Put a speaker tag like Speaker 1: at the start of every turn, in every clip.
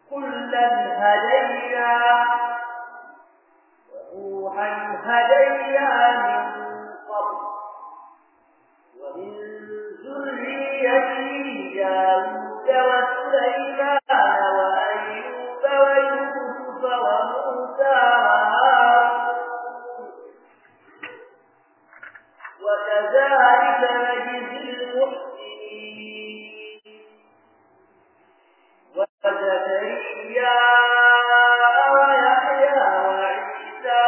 Speaker 1: كلا هدينا ونوحا هدينا من قبل ومن ذريته داود وسليمان وأيوب ويوسف وموسى وكذلك نجزي المحسنين وزكريا ويحيى وعيسى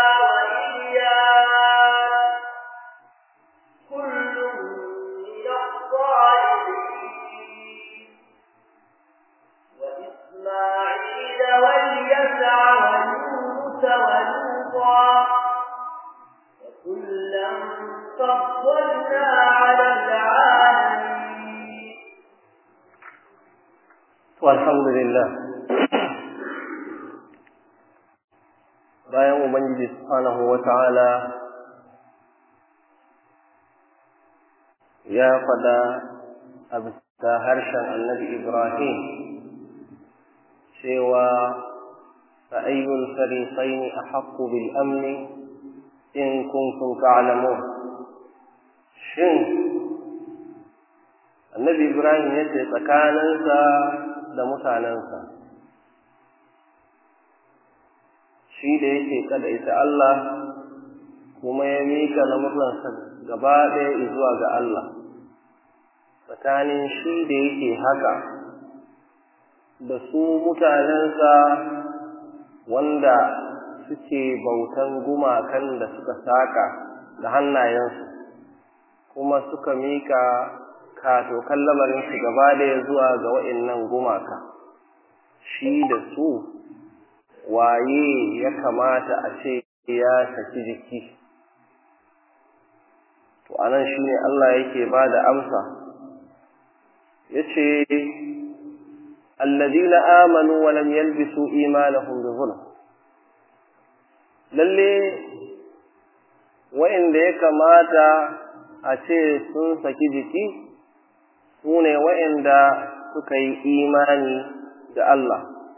Speaker 1: وإياس كل من الصالحين وإسماعيل واليسع ويونس ولوطا وكلا فضلنا على العالمين
Speaker 2: والحمد لله bayan ubangiji subhanahu wata'ala ya faɗa a bisa harshen annabi ibrahim cewa fa ayyul fariqaini ahaqqu bil amni in kuntum ta'lamun shin annabi ibrahim ya ce tsakaninsa da mutanensa shi da yake kada ita Allah kuma ya mika lamuransa gaba ɗaya zuwa ga Allah tsakanin shi da yake haka da su mutanensa wanda suke bautan gumakan da suka saka da hannayensu kuma suka mika katokan lamarinsu gaba ɗaya zuwa ga wa'innan gumaka shi da su waye ya kamata a ce ya saki jiki to anan shi ne Allah yake ba da amsa ya ce alladina amanu wa lam yalbisu imanahum bi zulm lalle wa'inda ya kamata a ce sun saki jiki su ne wa'inda suka yi imani da Allah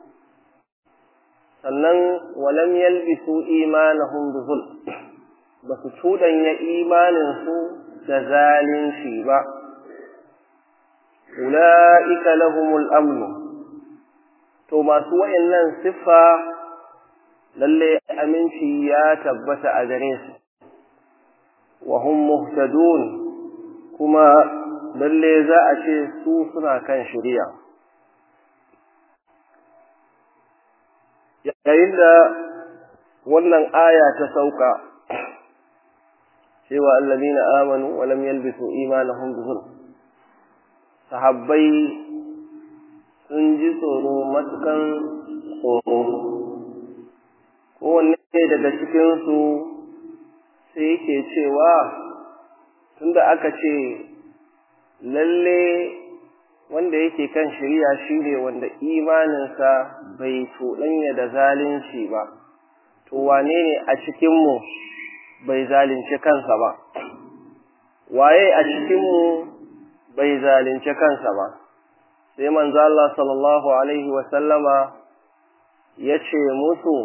Speaker 2: sannan walam yalbisu imanahum bi zulm ba su cuɗanya imaninsu da zalunci ba ula'ika lahumul amnu to masu wa'innan siffa lalle aminci ya tabbata a gare su wa hum muhtadun kuma lalle za a ce su suna kan shari'a yayin da wannan aya ta sauka cewa allazina amanu wa lam yalbisu imanahum bi zulm sahabbai sun ji tsoro matukan tsoro kowanne daga cikinsu sai yake cewa tunda aka ce lalle wanda yake kan shari'a shine wanda imaninsa bai cuɗanya da zalunci ba to wane ne a cikinmu bai zalunci kansa ba waye a cikinmu bai zalunci kansa ba sai manzo Allah sallallahu alaihi wa sallama ya ce musu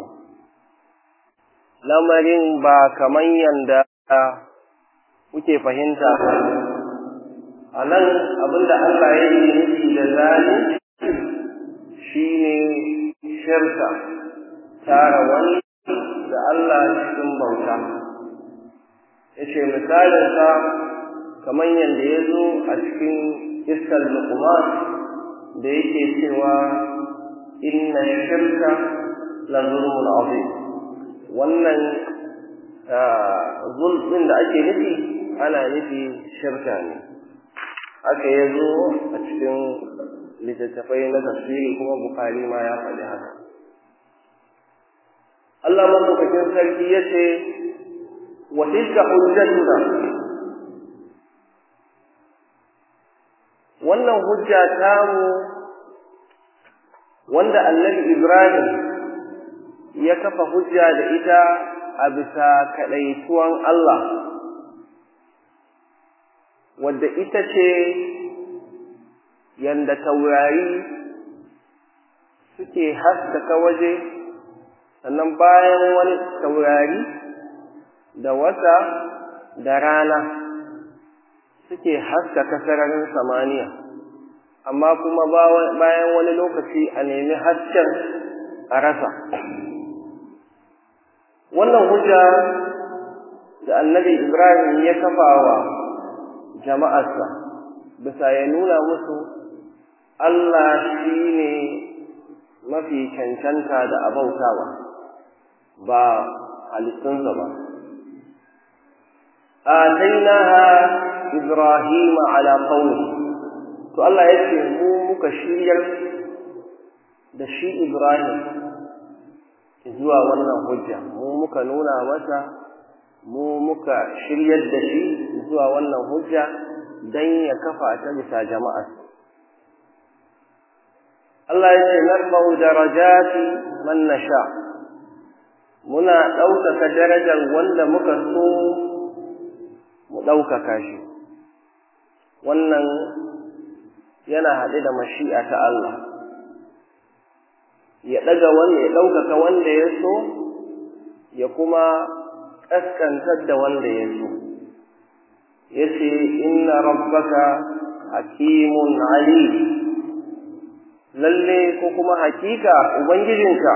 Speaker 2: lamarin ba kaman yanda kuke fahimta a nan abinda Allah ya yi nufi da zalunci shi ne shirka tara wani da Allah cikin bauta ya ce misalinsa kamar yadda ya zo a cikin iskar lukuman da yake cewa inna shirka la zulmun azim wannan zulmin da ake nufi ana nufi shirka ne haka ya zo a cikin littattafai na tafsiri kuma bukari ma ya faɗi haka Allah madaukakin sarki ya ce wa tilka hujjatuna wannan hujja tamu wanda annabi Ibrahim ya kafa hujja da ita a bisa kaɗaituwan Allah wadda ita ce yanda taurari suke haskaka waje sannan bayan wani taurari da wata da rana suke haskaka sararin samaniya amma kuma bayan wani lokaci a nemi hasken a rasa wannan hujja da annabi ibrahim ya kafa wa jama'arsa bisa ya nuna musu allah shi ne mafi cancanta da abautawa ba halittunsa ba atainaha ibrahim ala qaumi to Allah ya ce mu muka shiryar da shi ibrahim zuwa wannan hujja mu muka nuna masa mu muka shiryar da shi zuwa wannan hujja dan ya kafa ta bisa jama'a Allah ya ce narfa'u darajati man nasha muna ɗaukaka darajar wanda muka so mu ɗaukaka shi wannan yana haɗe da mashi'a ta Allah ya ɗaga wanda ya ɗaukaka wanda ya so ya kuma ƙaskantar da wanda ya so ya ce inna rabbaka hakimun alim lalle ko kuma hakika ubangijinka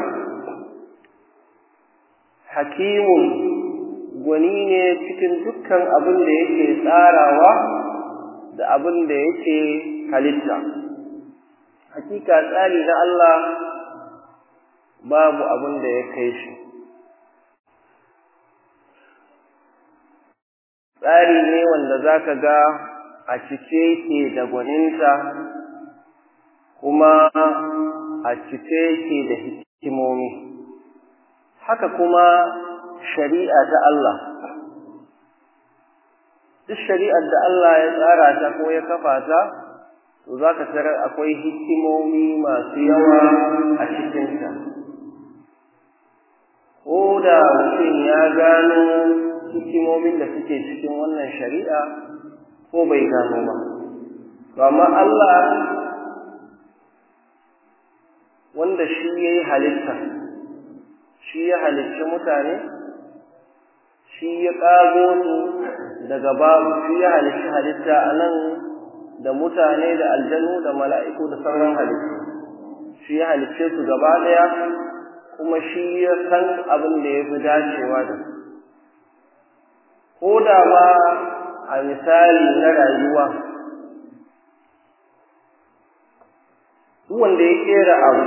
Speaker 2: hakimun gwani ne cikin dukkan abin da yake tsarawa da abin da yake halitta hakika tsari na Allah babu abin da ya kai shi tsari ne wanda za ka ga a cike yake da gwaninta kuma a cike yake da hikimomi haka kuma shari'a ta Allah duk shari'ar da Allah ya tsara ta ko ya kafa ta to za ka tarar akwai hikimomi masu yawa a cikinta ko da mutum ya gano hikimomin da suke cikin wannan shari'a ko bai gano ba amma Allah wanda shi ya yi halitta shi ya halicci mutane shi ya ƙago su daga babu shi ya halicci halitta a nan da mutane da aljanu da mala'iku da sauran halittu shi ya halicce su gaba ɗaya kuma shi ya san abin da ya fi dacewa da su ko da ma a misali na rayuwa duk wanda ya kera abu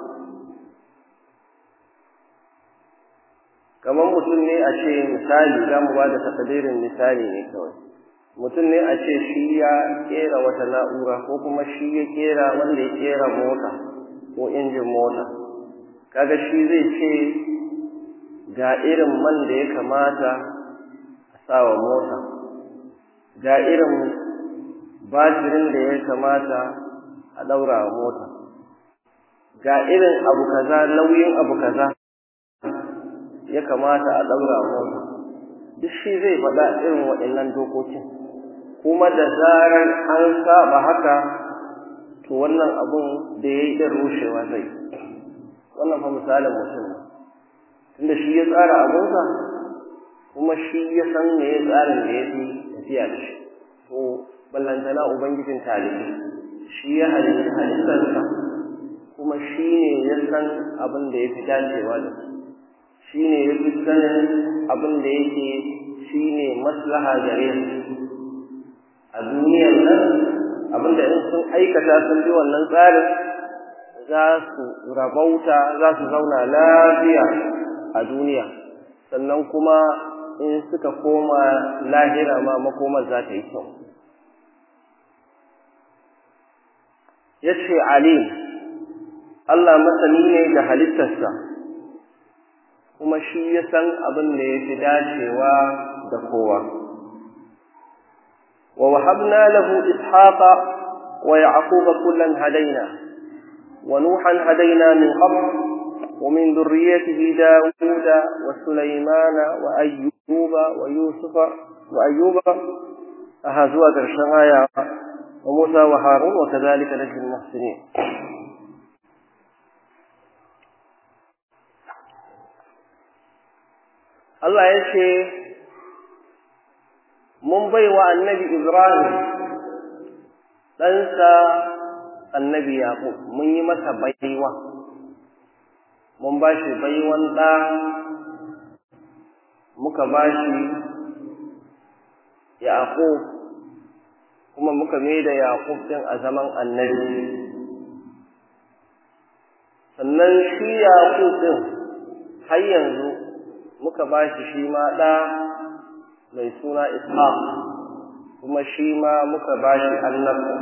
Speaker 2: kamar mutum ne a ce misali za mu ba da takadirin misali ne kawai mutum ne a ce shi ya kera wata na'ura ko kuma shi ya kera wanda ya kera mota ko injin mota kaga shi zai ce ga irin man da ya kamata a sawa mota ga irin batirin da ya kamata a ɗaura wa mota ga irin abu kaza nauyin abu kaza ya kamata a ɗaura mota duk shi zai faɗa irin waɗannan dokokin kuma da zarar an saba haka to wannan abun da ya yi ɗin rushewa zai wannan fa misalin mutum ne tunda shi ya tsara abunsa kuma shi ya san me ya tsarin da ya fi tafiya da shi to ballantana ubangijin talibi shi ya halitta halittarsa kuma shi ne ya san abin da ya fi dacewa da su shi ne ya fi sanin abin da yake shi ne maslaha gare su a duniyar nan abin da in sun aikata sun bi wannan tsarin za su rabauta za su zauna lafiya a duniya sannan kuma in suka koma lahira ma makomar za ta yi kyau ya ce alim Allah masani ne da halittarsa kuma shi ya san abin da ya fi dacewa da kowa wa wahabna lahu ishaqa wa yaquba kullan hadaina wa nuhan hadaina min qabl ومن ذريته داود وسليمان وأيوب ويوسف وأيوب أهزوا درشان آية وموسى وهارون وكذلك نجزي المحسنين Allah ya ce mun bai wa annabi Ibrahim ɗansa annabi Yaƙub mun yi masa baiwa mun ba shi baiwan ɗa muka ba shi Yaƙub kuma muka mai da Yaƙub ɗin a zaman annabi sannan shi Yaƙub ɗin har yanzu muka ba shi shi ma ɗa mai suna Ishaq kuma shi ma muka ba shi annabta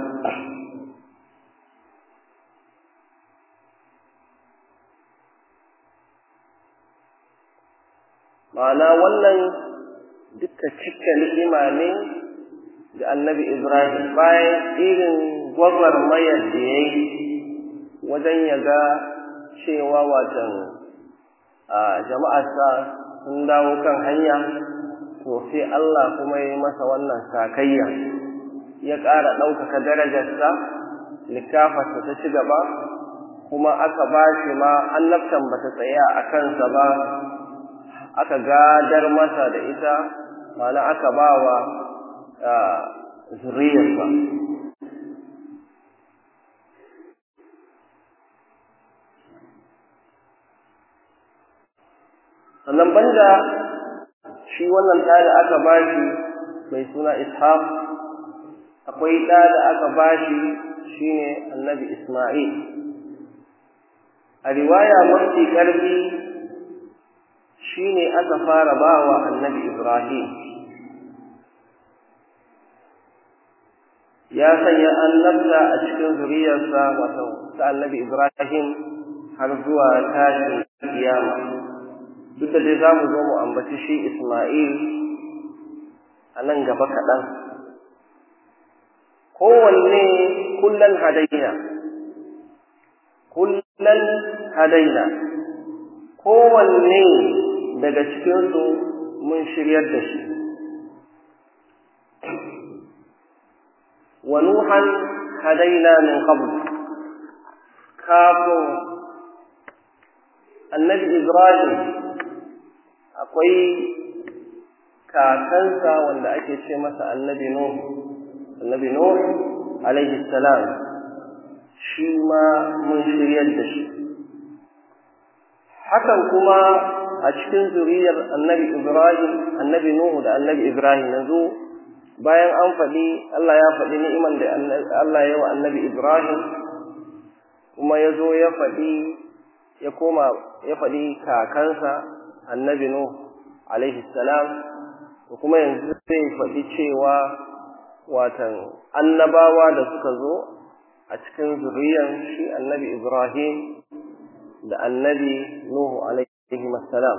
Speaker 2: ma'ana wannan duka cika ni'ima ne da annabi Ibrahim bayan irin gwagwarmayar da ya yi wajen ya ga cewa watan jama'arsa sun dawo kan hanya to sai Allah kuma ya yi masa wannan sakayya ya ƙara ɗaukaka darajarsa likafarsa ta ci gaba kuma aka ba shi ma annabtan ba ta tsaya a kansa ba aka gadar masa da ita mana aka ba wa zuriyarsa sannan banda shi wannan ɗa da aka ba shi mai suna ishaq akwai ɗa da aka ba shi shine annabi isma'il a riwaya mafi ƙarfi shine aka fara bawa annabi Ibrahim ya sanya annabta a cikin zuriyarsa wato ta annabi Ibrahim har zuwa tashin kiyama duk da dai za mu zo mu ambaci shi Ismail a nan gaba kaɗan kowanne kullan hadaina kullan hadaina kowanne daga cikinsu mun shiryar da shi wa nuhan hadaina min qabl kafin annabi ibrahim akwai kakansa wanda ake ce masa annabi nuh annabi nuh alaihi salam shi ma mun shiryar da shi hakan kuma a cikin zuriyar annabi Ibrahim, annabi Nuhu da annabi Ibrahim yanzu bayan an faɗi Allah ya faɗi ni'iman da Allah ya wa annabi Ibrahim kuma ya zo ya faɗi ya koma ya faɗi kakansa annabi Nuhu alaihi salam to kuma yanzu zai faɗi cewa watan annabawa da suka zo a cikin zuriyar shi annabi Ibrahim da annabi Nuhu alaihi salam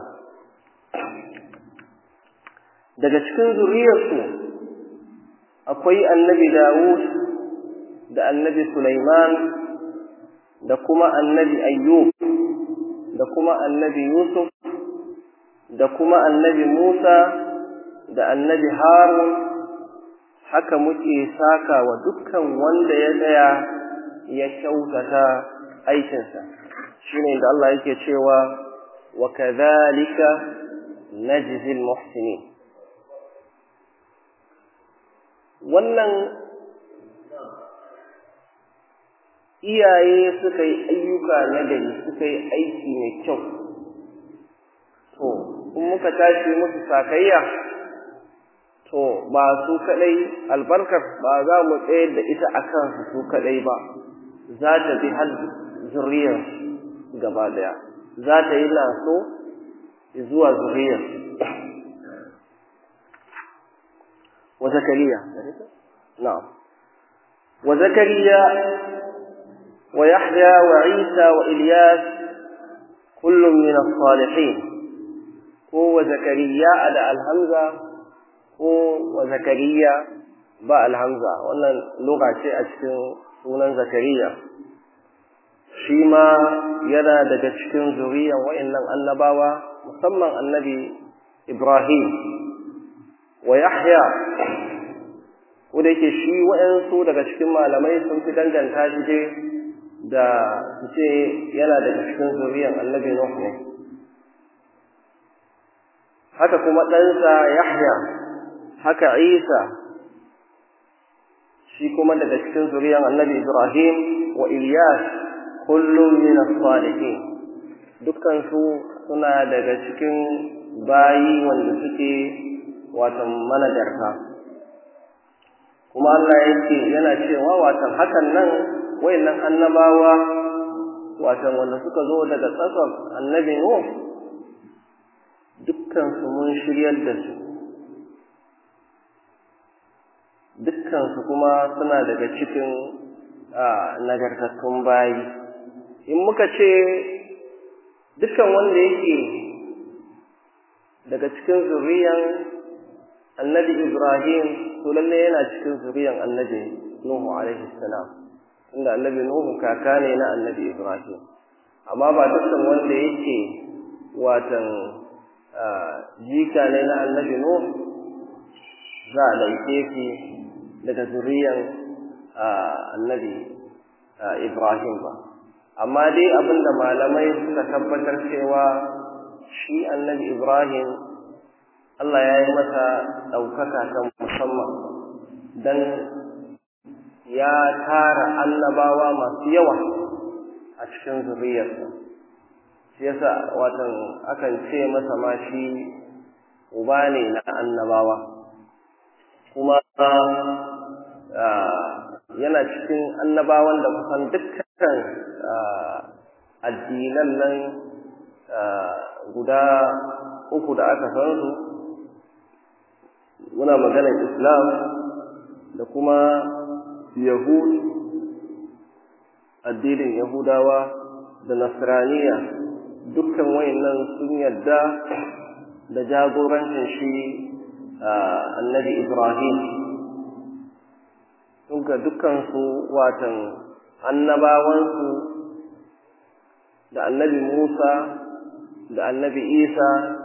Speaker 2: daga cikin zuriyarsu akwai annabi Dawud da annabi Sulaiman da kuma annabi Ayyub da kuma annabi Yusuf da kuma annabi Musa da annabi Harun haka muke saka wa dukkan wanda ya tsaya ya kyautata aikinsa shine da Allah yake cewa wa kadhalika najzil muhsinin wannan iyaye suka yi ayyuka na gari suka yi aiki mai kyau to in muka tashi musu sakayya to ba su kadai albarkar ba za mu tsayar da ita a kansu su kadai ba za ta bi har zuriyar gaba daya za ta yi laso zuwa zuriyar wa zakariya na'am wa zakariya wa yahya wa isa wa ilyas kullum min as-salihin ko wa zakariya da alhamza ko wa zakariya ba alhamza wannan lugha ce a cikin sunan zakariya shi ma yana daga cikin zuriyar wa'annan annabawa musamman annabi ibrahim wa yahya ko da yake shi wa'ansu daga cikin malamai sun fi danganta shi dai da su ce yana daga cikin zuriyar annabi nuh ne haka kuma ɗansa Yahya haka Isa shi kuma daga cikin zuriyar annabi Ibrahim wa Ilyas kullum min as-salihin dukkan su suna daga cikin bayi wanda suke watan manajarta kuma Allah yake yana cewa watan hakan nan wayannan annabawa watan wanda suka zo daga tsakar annabi Nuh dukkan su mun shiryar da su dukkan su kuma suna daga cikin nagartattun bayi in muka ce dukkan wanda yake daga cikin zuriyan annabi Ibrahim to lalle yana cikin zuriyan annabi Nuhu alaihi salam inda annabi Nuhu kaka ne na annabi Ibrahim amma ba dukkan wanda yake watan jika ne na annabi Nuhu za a ɗauke shi daga zuriyan annabi Ibrahim ba amma dai abinda malamai suka tabbatar cewa shi annabi Ibrahim Allah ya yi masa ɗaukaka ta musamman don ya tara annabawa masu yawa a cikin zuriyarsa shi yasa watan akan ce masa ma shi uba ne na annabawa kuma yana cikin annabawan da kusan dukkan addinan nan guda uku da aka san su muna maganar islam da kuma yahud addinin yahudawa da nasraniya dukkan wayannan sun yarda da jagorancin shi annabi ibrahim sun ga dukkansu watan annabawansu da annabi musa da annabi isa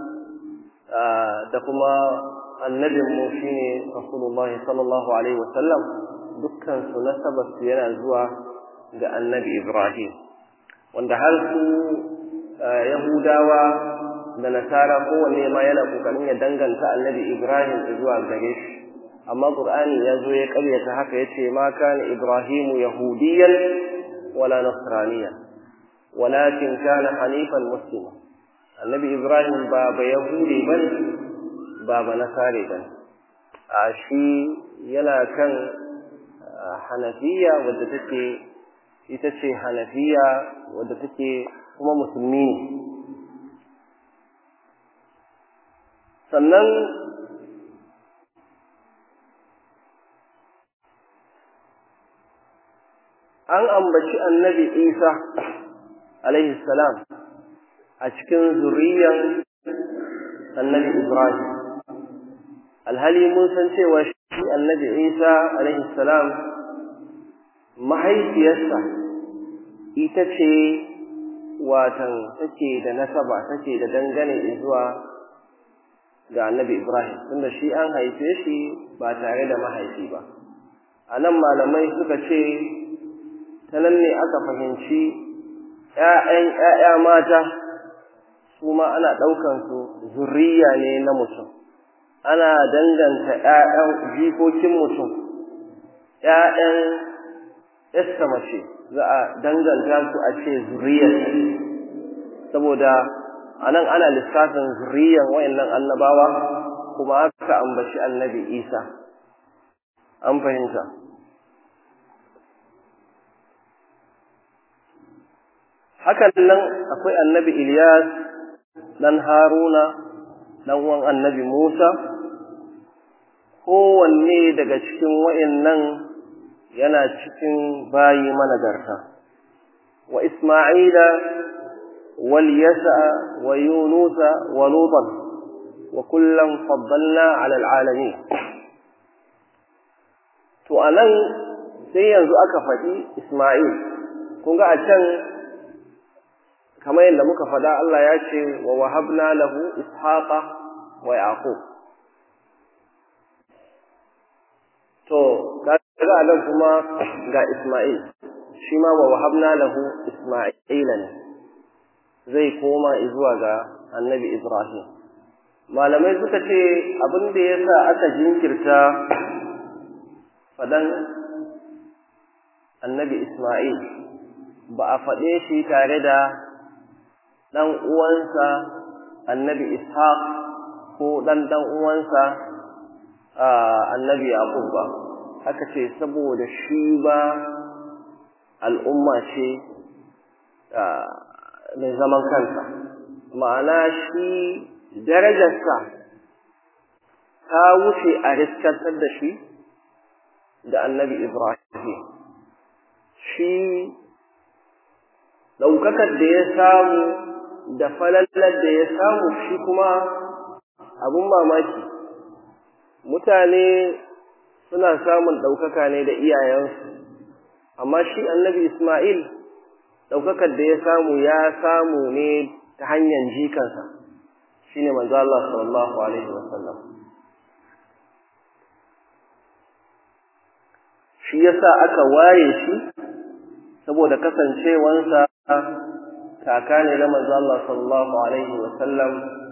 Speaker 2: da kuma annabinmu shi ne rasulullah sallallahu alaihi wasallam dukkansu nasabarsu yana zuwa ga annabi ibrahim wanda har su yahudawa da nasara kowanne ma yana kokarin ya danganta annabi ibrahim zuwa gare shi amma qur'ani ya zo ya karyata haka yace ma kana ibrahimu yahudiyan wala nasraniyan walakin kana hanifan muslima annabi ibrahim ba ba yahudi bane ba ba nasare bane a shi yana kan hanafiya wadda take ita ce hanafiya wadda take kuma musulmi ne sannan an ambaci annabi isa alaihi salam a cikin zuriyan annabi ibrahim alhali mun san cewa shi annabi isa alaihi salam mahaifiyarsa ita ce watan take da nasaba take da dangane zuwa ga annabi ibrahim tunda shi an haife shi ba tare da mahaifi ba a nan malamai suka ce ta nan ne aka fahimci ‘ya'yan ‘ya'ya mata su ma ana ɗaukansu zurriya ne na mutum ana danganta ‘ya'yan jikokin mutum ‘ya'yan ‘yasta mace za a danganta su a ce zurriyar saboda a nan ana lissafin zurriyan wayannan annabawa kuma aka ambaci annabi isa an fahimta hakan nan akwai annabi Ilyas dan Haruna dan uwan annabi Musa kowanne daga cikin wayannan yana cikin bayi managarta wa Isma'ila wal Yasa wa Yunusa wa Lutan wa kullam faddalna ala alalamin to anan sai yanzu aka faɗi Isma'il kun ga a can kamar yadda muka faɗa Allah ya ce wa wahabna lahu ishaqa wa yaqub to kaga nan kuma ga Isma'il shi ma wa wahabna lahu Isma'ila ne zai koma zuwa ga Annabi Ibrahim malamai suka ce abin da ya sa aka jinkirta faɗan annabi Ismail ba a faɗe shi tare da ɗan uwansa annabi Ishaq ko ɗan ɗan uwansa annabi Yaqub ba aka ce saboda shi ba al'umma ce mai zaman kansa ma'ana shi darajarsa ta wuce a riskantar da shi da annabi Ibrahim shi ɗaukakar da ya samu da falallar da ya samu shi kuma abin mamaki mutane suna samun ɗaukaka ne da iyayensu amma shi annabi Ismail ɗaukakar da ya samu ya samu ne ta hanyar jikansa shi ne manzo Allah sallallahu alaihi wasallam shi yasa aka waye shi saboda kasancewansa kaka ne na manzo Allah sallallahu alaihi wasallam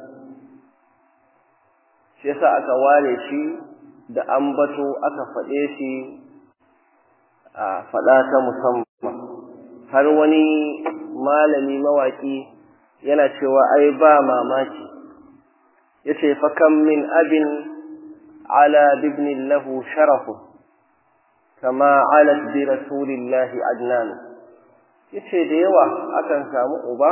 Speaker 2: shi yasa aka ware shi da ambato aka faɗe shi a faɗa ta musamman har wani malami mawaki yana cewa ai ba mamaki yace fa kam min abin ala bibnin lahu sharafu kama alat bi rasulillahi adnan yace da yawa akan samu uba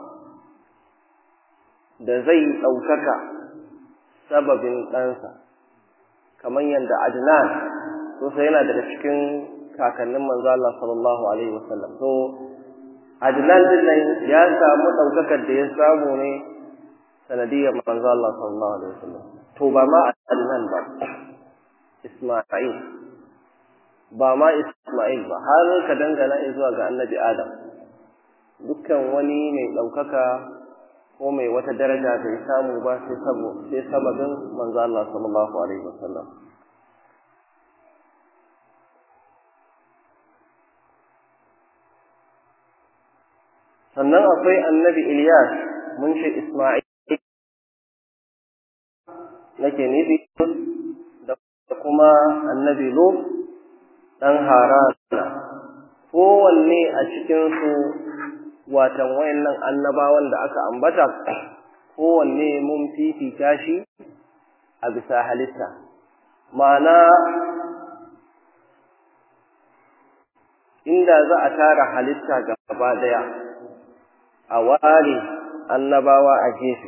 Speaker 2: da zai ɗaukaka sababin ɗansa kamar yadda adnan so sai yana daga cikin kakannin manzo Allah sallallahu alaihi wasallam so adnan din nan ya samu ɗaukakar da ya samu ne sanadiyar manzo Allah sallallahu alaihi wasallam to ba ma adnan ba isma'il ba ma Ismail ba har ka dangana zuwa ga annabi Adam dukkan wani mai ɗaukaka ko mai wata daraja bai samu ba sai sabo sai sababin manzo Allah sallallahu alaihi wasallam sannan akwai annabi Ilyas mun ce Ismail nake nufi da kuma annabi Lut ɗan harana kowanne a cikinsu watan wayannan annabawan da aka ambata kowanne mun fifita shi a bisa halitta ma'ana inda za a tara halitta gaba daya a ware annabawa a gefe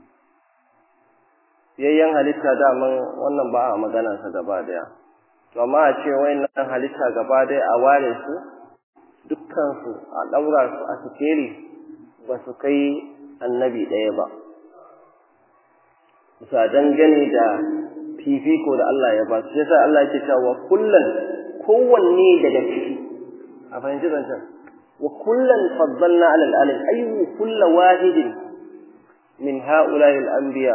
Speaker 2: yayyan halitta daman wannan ba a maganarsa gaba daya to amma a ce wayannan halitta gaba dai a ware su dukkan su a daura su a sikeli ba su kai annabi ɗaya ba bisa dangane da fifiko da Allah ya ba su yasa Allah yake cewa kullun kowanne daga ciki a fahimci zancen wa kullun faddalna ala alamin ayyu kullu wahidin min ha'ula'i al-anbiya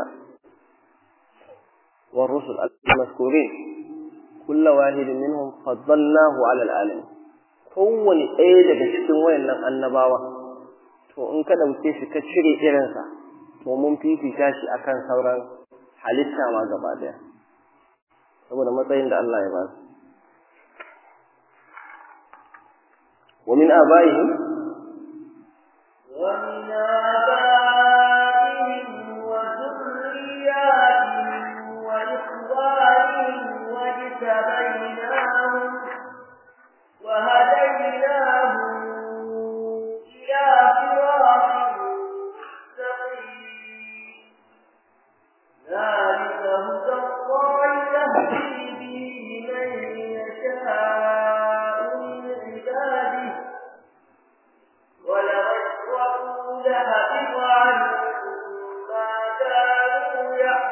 Speaker 2: والرسل المذكورين kulla wahidin minhum faddalnahu ala alamin kowane ɗaya daga cikin wayannan annabawa to in ka dauke shi ka cire irinsa to mun fifita shi akan sauran halitta ma gaba daya saboda matsayin da Allah ya ba su wa min abaihim
Speaker 1: wa min abaihim wa dhurriyyatihim wa ikhwanihim واجتبيناهم وهديناهم إلى صراط مستقيم ذلك هدى الله يهدي به من يشاء من عباده ولو أشركوا لحبط عنهم ما كانوا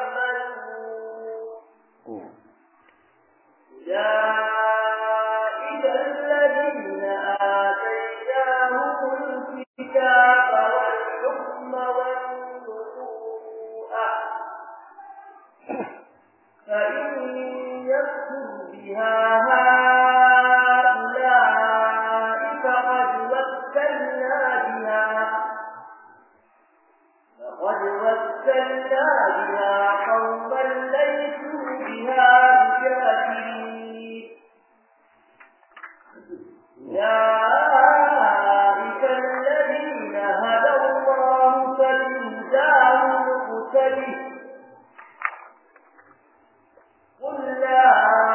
Speaker 1: يعملون أولئك الذين آتيناهم الكتاب والحكم والنبوءة فإن يكفر بها هؤلاء فقد وكلنا بها أرسلنا بها قوما ليسوا بها بكافرين أولئك الذين هدى الله فبهداه مقتده قل لا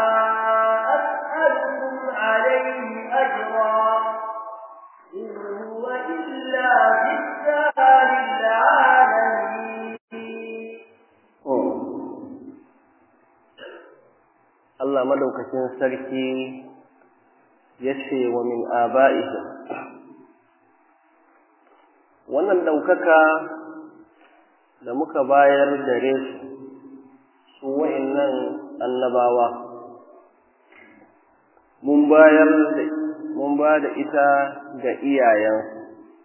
Speaker 1: أسألكم عليه أجرا إن هو إلا ذكرى للعالمين
Speaker 2: Allah madaukakin sarki ya ce wa min aba'ihim wannan ɗaukaka da muka bayar gare su su wa'innan annabawa mun bayar da mun ba da ita ga iyayensu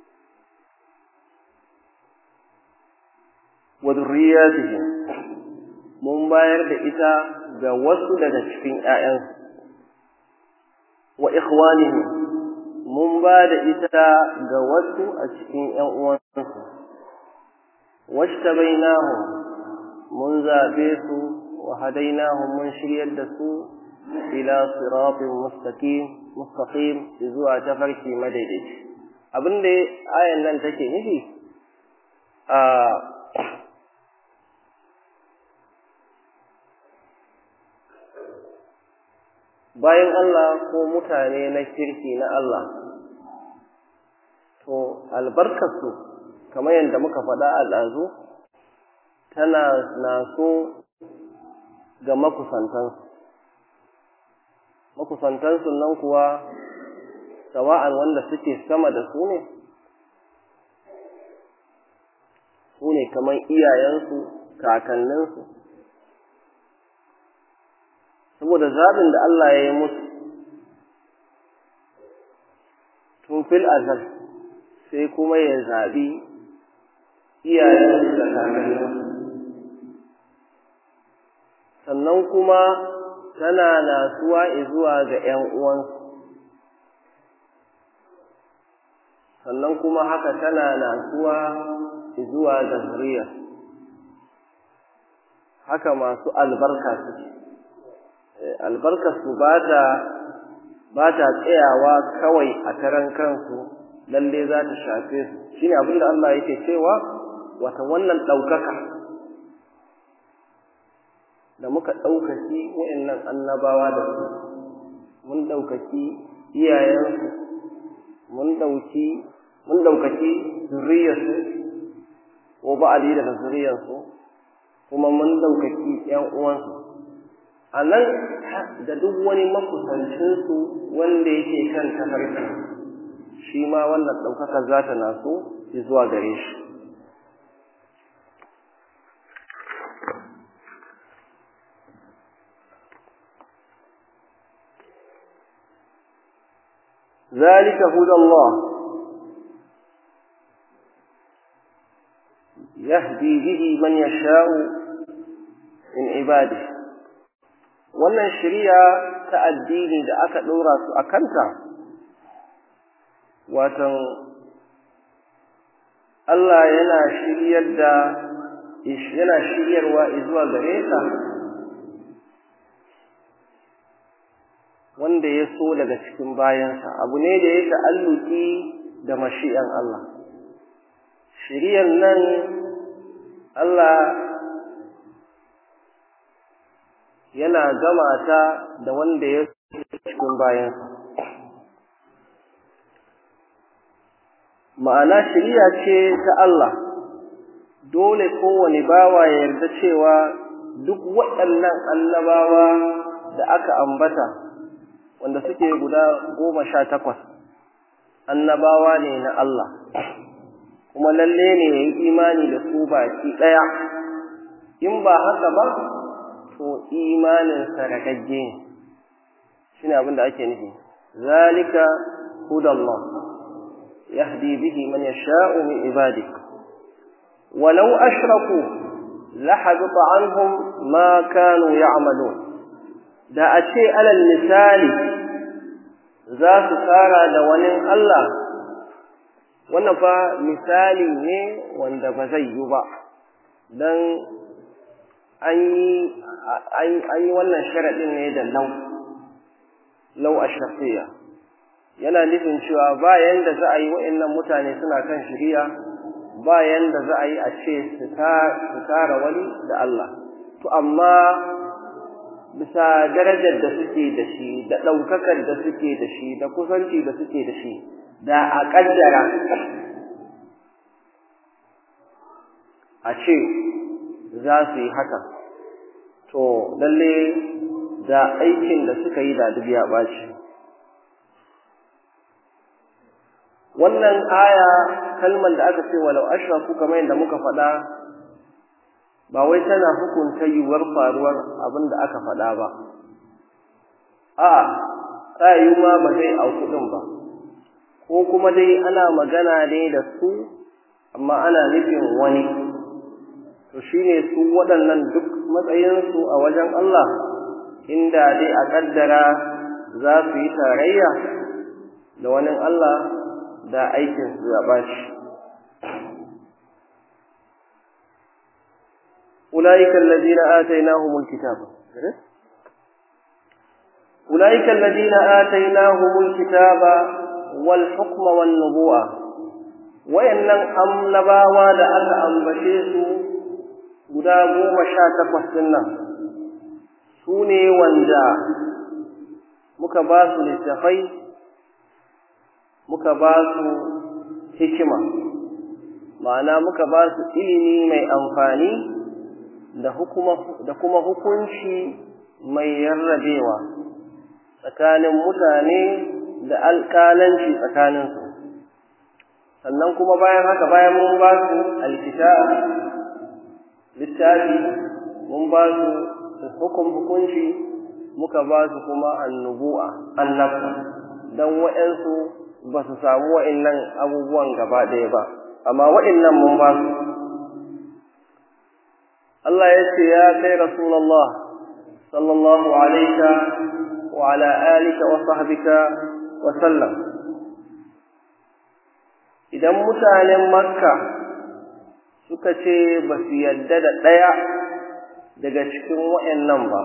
Speaker 2: wa dhurriyyatihim mun bayar da ita ga wasu daga cikin ƴaƴansu wa ikhwanihim mun ba da ita ga wasu a cikin ƴan uwansu washtabainahum mun zabe su wa hadainahum mun shiryar da su ila siratin mustaqim mustaqim zuwa tafarki madaidaici abinda ayan nan take nufi a bayan Allah ko mutane na kirki na Allah to albarkarsu kamar yadda muka faɗa a ɗazu tana naso ga makusantansu makusantansu nan kuwa sawa'an wanda suke sama da su ne su ne kamar iyayensu kakanninsu saboda zaɓin da Allah ya yi musu tun fil azal sai kuma ya zaɓi iyayensu da kakanninsu sannan kuma tana nasuwa zuwa ga ‘yan uwansu sannan kuma haka tana nasuwa zuwa ga zuriya haka masu albarka suke albarkarsu ba ta ba ta tsayawa kawai a karan kansu lalle za ta shafe su shine abin da Allah yake cewa wata wannan ɗaukaka da muka ɗaukaki wa'annan annabawa da su mun ɗaukaki iyayensu mun ɗauki mun ɗaukaki zuriyarsu ko ba'ali daga zuriyarsu kuma mun ɗaukaki ‘yan uwansu a nan da duk wani makusancinsu wanda yake kan tafarki shi ma wannan ɗaukaka za ta naso zuwa gare shi ذلك هدى الله يهدي به من يشاء من عباده wannan shari'a ta addini da aka ɗora su a kanta watan Allah yana shiryar da yana shiryarwa zuwa gare ka wanda ya so daga cikin bayansa abu ne da ya ta'alluki da mashi'an Allah shiriyar nan Allah yana gama ta da wanda ya cikin bayansa ma'ana shiriya ce ta Allah dole kowane bawa ya yarda cewa duk waɗannan annabawa da aka ambata wanda suke guda goma sha takwas annabawa ne na Allah kuma lalle ne ya yi imani da su baki ɗaya in ba haka ba to imaninsa ragagge ne shi ne abin da ake nufi zalika hudallah yahdi bihi man yasha'u min ibadi walau ashraku lahabita anhum ma kanu ya'malun da a ce alal misali za su tsara da wani Allah wannan fa misali ne wanda ba zai yi ba don an yi wannan sharaɗin ne da lau lau a shafiya yana nufin cewa bayan da za a yi wa'annan mutane suna kan shiriya bayan da za a yi a ce su tara wani da Allah to amma bisa darajar da suke da shi da ɗaukakar da suke da shi da kusanci da suke da shi da a ƙaddara a ce za su yi haka to lalle da aikin da suka yi da duk ya ɓaci wannan aya kalmar da aka ce walau ashraku kamar yadda muka faɗa ba wai tana hukunta yiwuwar faruwar abin da aka faɗa ba a tsayu ma ba zai auku ɗin ba ko kuma dai ana magana ne da su amma ana nufin wani to shine su waɗannan duk matsayinsu a wajen Allah inda dai a ƙaddara za su yi tarayya da wani Allah da aikin su ya bashi أولئك الذين آتيناهم الكتاب أولئك الذين آتيناهم الكتاب والحكم والنبوة وإن أمنباوا لأن أنبشيسوا guda goma sha takwas ɗin nan su ne wanda muka ba su littafai muka ba su hikima ma'ana muka ba su ilimi mai amfani da kuma hukunci mai yarrabewa tsakanin mutane da alƙalanci tsakaninsu sannan kuma bayan haka bayan mun ba su alkitab littafi mun ba su hukum hukunci muka ba su kuma annubu'a annabta don waɗansu ba su samu wa'innan abubuwan gaba ɗaya ba amma wa'innan mun ba su Allah ya ce ya kai Rasulullah sallallahu alaika wa ala alika wa sahbika wa sallam idan mutanen makka suka ce ba su yadda da ɗaya daga cikin wa'yannan ba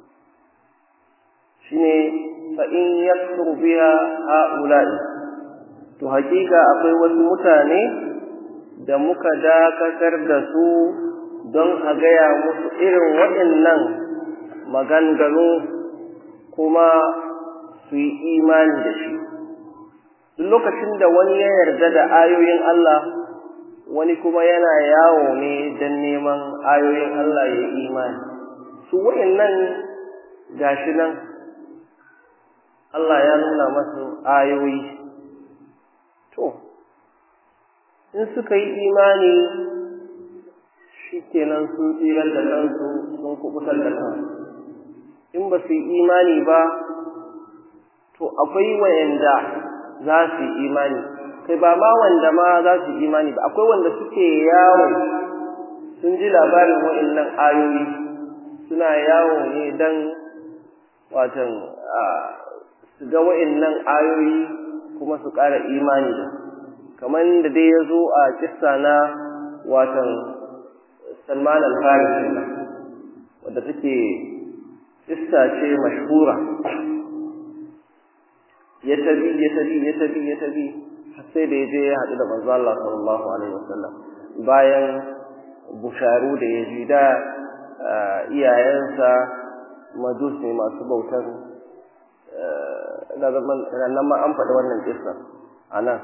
Speaker 2: shi ne fa'in ya biya ha'ula'i to hakika akwai wasu mutane da muka dakatar da su don a gaya musu irin waɗannan maganganu kuma su yi imani da shi duk lokacin da wani ya yarda da ayoyin Allah wani kuma yana yawo ne don neman ayoyin Allah ya imani su wa'annan gashi nan Allah ya nuna masu ayoyi to in suka yi imani shi kenan sun tsirar da kansu sun kubutar da kansu in ba su yi imani ba to akwai wayanda za su yi imani kai ba ma wanda ma za su yi imani ba akwai wanda suke yawo sun ji labarin wa'annan ayoyi suna yawo ne don watan su ga wa'annan ayoyi kuma su ƙara imani da kamar da dai ya zo a kissa na watan salman al-farisi wadda take kissa ce mashhura ya tabi ya tabi ya tabi ya tabi sai da ya je ya haɗu da manzo Allah sallallahu alaihi wasallam bayan busharu da ya ji da iyayensa majus ne masu bautar nan ma an faɗi wannan kissa a nan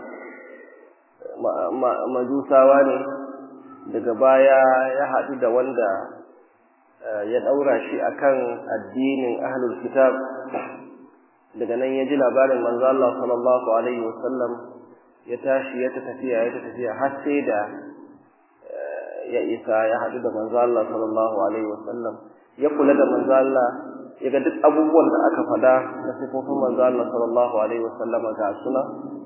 Speaker 2: majusawa ne daga baya ya haɗu da wanda ya ɗaura shi akan addinin ahlul kitab daga nan ya ji labarin manzo Allah sallallahu alaihi wasallam ya tashi ya ta tafiya ya ta tafiya har sai da ya isa ya haɗu da manzo Allah sallallahu alaihi wasallam ya kula da manzo Allah ya ga duk abubuwan da aka faɗa na sifofin manzo Allah sallallahu alaihi wasallam ga suna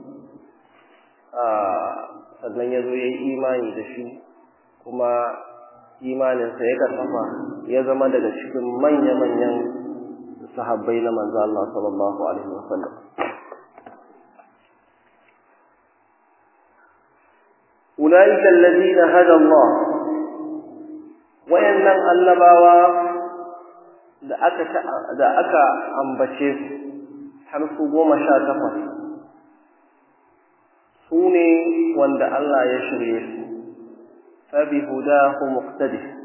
Speaker 2: sannan ya zo ya yi imani da shi kuma imaninsa ya karfafa ya zama daga cikin manya-manyan sahabbai na manzo Allah sallallahu alaihi wasallam أولئك الذين هدى الله wayannan annabawa da aka da aka ambace su har su goma sha takwas su ne wanda Allah ya shirye su fa bi hudahu muqtadi